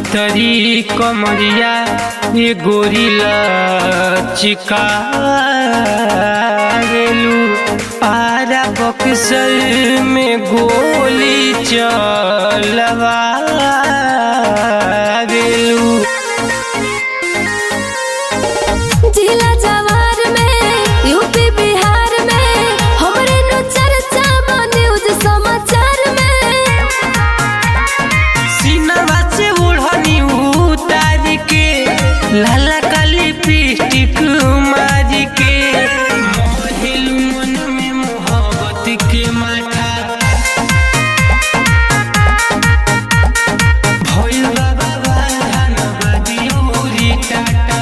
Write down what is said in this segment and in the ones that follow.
पतरी कमरिया ये गोरिला चिकारेलू आरा बक्सर में गोली चलवारेलू जिला जवार में यूपी बिहार में हमरे नु चर्चा बा न्यूज समाचार में सीनवा से ओढ़नी उतार के लाला का लिपस्टिक मार के मोहिलू मन में मोहब्बत के माथा भोल बाबा धनबाद यूरी टाटा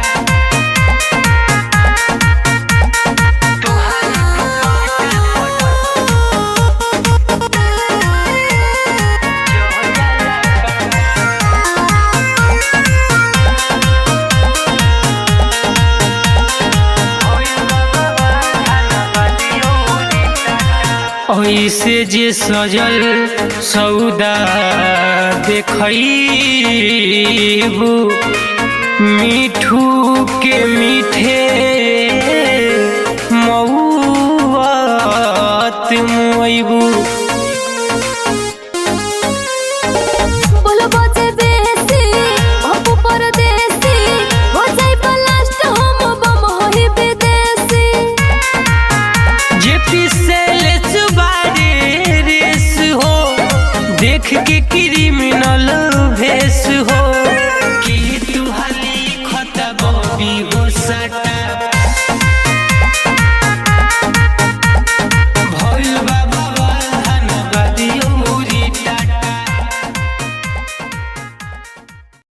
ऐसे जे सजल सौदा देखबू मिठू के मी